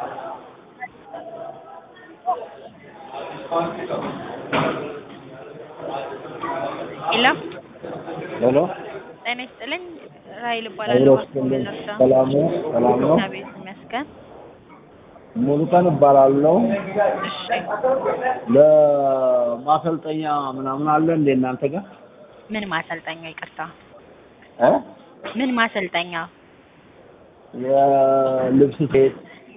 ሄሎ ሄሎ ጤና ይስጥልኝ። ራይል አብሮ እባላለሁ። ስጥልኝ። እርሻ ሰላም ነው? ሰላም ነው? እግዚአብሔር ይመስገን። ሙሉቀን እባላለሁ። እሺ ለማሰልጠኛ ምናምን አለ እንዴ እናንተ ጋር? ምን ማሰልጠኛ? ይቅርታ እ ምን ማሰልጠኛ? የልብስ ስፌት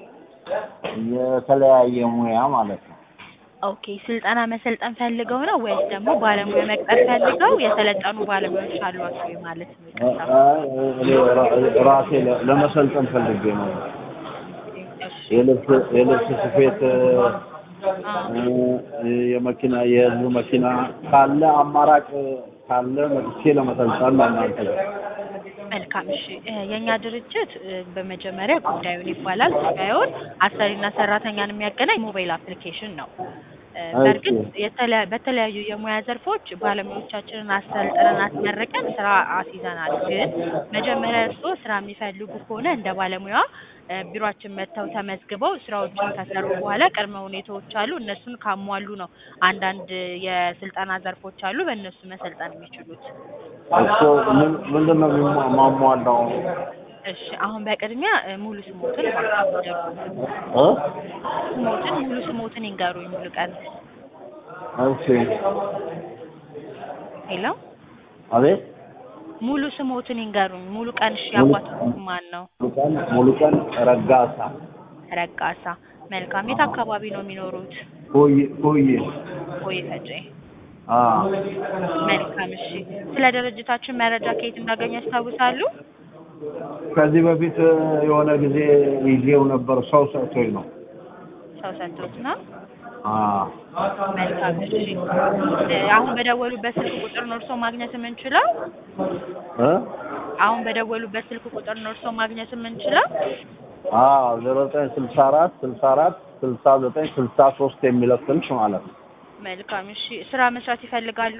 የተለያየ ሙያ ማለት ነው። ኦኬ ስልጠና መሰልጠን ፈልገው ነው ወይስ ደግሞ ባለሙያ መቅጠር ፈልገው የሰለጠኑ ባለሙያዎች አሏቸው ወይ ማለት ነው? ይቅርታ እኔ ራ- ራሴ ለ- ለመሰልጠን ፈልጌ ነው። እሺ የልብስ የልብስ ስፌት አዎ እ፣ የመኪና የህዝብ መኪና ካለ አማራጭ ካለ መጥቼ ለመሰልጠን ነው እናንተ ጋር። መልካም እሺ እ፣ የእኛ ድርጅት እ፣ በመጀመሪያ ጉዳዩን ይባላል ጉዳዩን አሰሪና ሰራተኛን የሚያገናኝ ሞባይል አፕሊኬሽን ነው እ፣ በእርግጥ የተለያ- በተለያዩ የሙያ ዘርፎች ባለሙያዎቻችንን አሰልጥነን አስመርቀን ስራ አስይዘናል ግን መጀመሪያ እርስዎ ስራ የሚፈልጉ ከሆነ እንደ ባለሙያ እ፣ ቢሮአችን መጥተው ተመዝግበው ስራዎችን ከሰሩ በኋላ ቅድመ ሁኔታዎች አሉ እነሱን ካሟሉ ነው አንዳንድ የስልጠና ዘርፎች አሉ በእነሱ መሰልጠን የሚችሉት እሱ ምን ምንድን ነው የሚሟ- ማሟላው? እሺ አሁን በቅድሚያ እ፣ ሙሉ ስሞትን እባክዎን ይንገሩኝ። እ? ስሞትን ሙሉ ስሞትን ይንገሩኝ። ሙሉ ቀን እሺ ሄሎ፣ አቤት ሙሉ ስሞትን ይንገሩኝ። ሙሉ ቀን እሺ፣ ሙሉ- አባቱ ማን ነው? ሙሉቀን ሙሉቀን ረጋሳ ረጋሳ። መልካም። የት አካባቢ ነው የሚኖሩት? ሆይ ሆይ ወይ ፈጬ። አ መልካም። እሺ፣ ስለ ድርጅታችን መረጃ ከየት እንዳገኙ ያስታውሳሉ? ከዚህ በፊት የሆነ ጊዜ ይዤው ነበር። ሰው ሰጥቶኝ ነው። ሰው ሰጥቶት ነው። አ መልካም። እሺ፣ እ፣ አሁን በደወሉበት ስልክ ቁጥር ነው እርስዎ ማግኘት የምንችለው? እ አሁን በደወሉበት ስልክ ቁጥር ነው እርስዎ ማግኘት የምንችለው? አ ዜሮ ዘጠኝ ስልሳ አራት ስልሳ አራት ስልሳ ዘጠኝ ስልሳ ሶስት የሚለው ስልክ ማለት ነው። መልካም። እሺ፣ ስራ መስራት ይፈልጋሉ?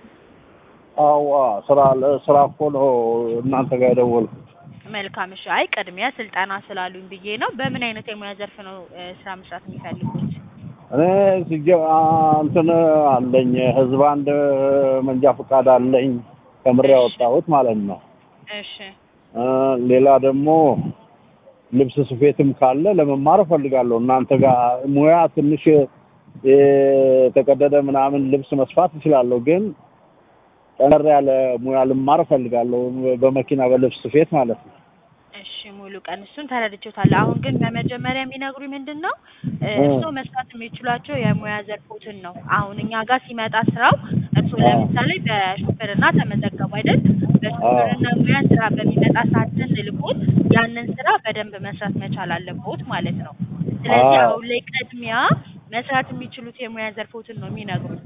አዋ ስራ ለስራ እኮ ነው እናንተ ጋር የደወልኩት። መልካም እሺ። አይ ቅድሚያ ስልጠና ስላሉኝ ብዬ ነው። በምን አይነት የሙያ ዘርፍ ነው እ፣ ስራ መስራት የሚፈልጉት? እኔ ሲጀ አ፣ እንትን አለኝ ህዝብ አንድ መንጃ ፈቃድ አለኝ ከምሬ ያወጣሁት ማለት ነው። እሺ እ፣ ሌላ ደግሞ ልብስ ስፌትም ካለ ለመማር እፈልጋለሁ። እናንተ ጋር ሙያ ትንሽ የተቀደደ ምናምን ልብስ መስፋት እችላለሁ፣ ግን ጠንከር ያለ ሙያ ልማር እፈልጋለሁ። በመኪና በልብስ ስፌት ማለት ነው። እሺ ሙሉ ቀን እሱን ተረድቼዎታለሁ። አሁን ግን በመጀመሪያ የሚነግሩኝ ምንድን ነው እ፣ እ። እርስዎ መስራት የሚችሏቸው የሙያ ዘርፎችን ነው። አሁን እኛ ጋር ሲመጣ ስራው እርስዎ ለምሳሌ በሹፍርና ተመዘገቡ አይደል? በሹፍርና ሙያ ስራ በሚመጣ ሰዓት ስንልኮት ያንን ስራ በደንብ መስራት መቻል አለብዎት ማለት ነው። ስለዚህ አዎ። አሁን ላይ ቅድሚያ መስራት የሚችሉት የሙያ ዘርፎችን ነው የሚነግሩኝ።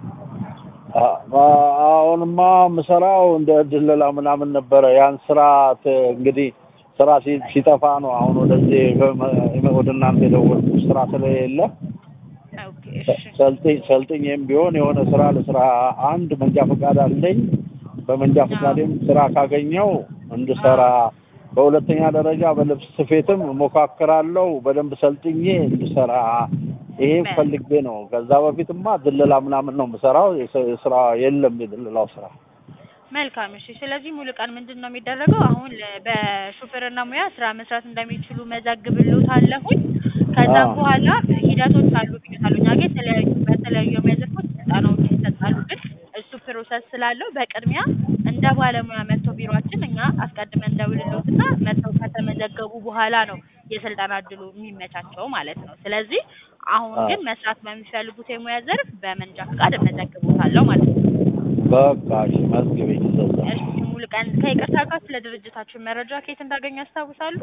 አ- አሁንማ ምሰራው እንደ ድለላ ምናምን ነበረ። ያን ስራ ት- እንግዲህ ስራ ሲ- ሲጠፋ ነው አሁን ወደዚህ በመ- ወደ እናንተ የደወልኩት ስራ ስለሌለ ኦኬ እሺ ሰልጥኝ ሰልጥኝም ቢሆን የሆነ ስራ ለስራ አንድ መንጃ ፈቃድ አለኝ። በመንጃ ፈቃዴም ስራ ካገኘው እንድሰራ፣ በሁለተኛ ደረጃ በልብስ ስፌትም ሞካክራለሁ በደንብ ሰልጥኜ እንድሰራ ይሄ ፈልጌ ነው። ከዛ በፊትማ ድለላ ምናምን ነው የምሰራው። የስ- ስራ የለም የድለላው ስራ። መልካም እሺ። ስለዚህ ሙሉ ቀን ምንድን ነው የሚደረገው? አሁን ለ- በሹፌርና ሙያ ስራ መስራት እንደሚችሉ መዘግብልዎታለሁኝ። ከዛም አዎ። በኋላ ሂደቶች አሉ ብዬታለሁ። እኛ ጋር የተለያዩ በተለያዩ የሙያ ዘርፎች ስልጠናዎች ይሰጣሉ። ግን እሱ ፕሮሰስ ስላለው በቅድሚያ እንደ ባለሙያ መጥተው ቢሮአችን እኛ አስቀድመን እንደውልሎትና መጥተው ከተመዘገቡ በኋላ ነው የስልጠና እድሉ የሚመቻቸው ማለት ነው። ስለዚህ አሁን አዎ። ግን መስራት በሚፈልጉት የሙያ ዘርፍ በመንጃ ፈቃድ እመዘግቦታለሁ ማለት ነው። በቃ እሺ፣ መዝግበኝ እንደዛ። እሺ ሙሉ ቀን ከይቅርታ ጋር ስለ ድርጅታችን መረጃ ከየት እንዳገኙ ያስታውሳሉ?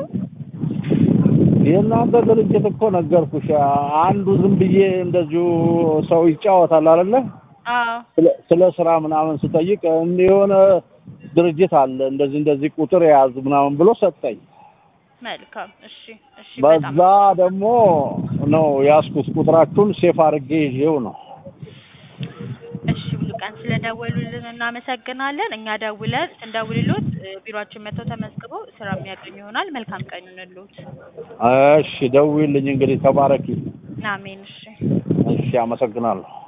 የእናንተ ድርጅት እኮ ነገርኩሽ። አንዱ ዝም ብዬ እንደዚሁ ሰው ይጫወታል አይደለ? አዎ ስለ- ስለ ስራ ምናምን ስጠይቅ እንዲህ የሆነ ድርጅት አለ እንደዚህ እንደዚህ ቁጥር የያዝ ምናምን ብሎ ሰጠኝ። መልካም እሺ እሺ በጣም በዛ ደግሞ ነው ያዝኩት። ቁጥራችሁን ሴፍ አድርጌ ይዤው ነው። እሺ ሙሉ ቀን ስለደወሉልን እናመሰግናለን። እኛ ደውለን ስንደውልሎት እ፣ ቢሮአችን መጥተው ተመዝግበው ስራ የሚያገኙ ይሆናል። መልካም ቀን ይሁንልዎት። እሺ ደውዪልኝ እንግዲህ ተባረኪ። አሜን። እሺ እሺ አመሰግናለሁ።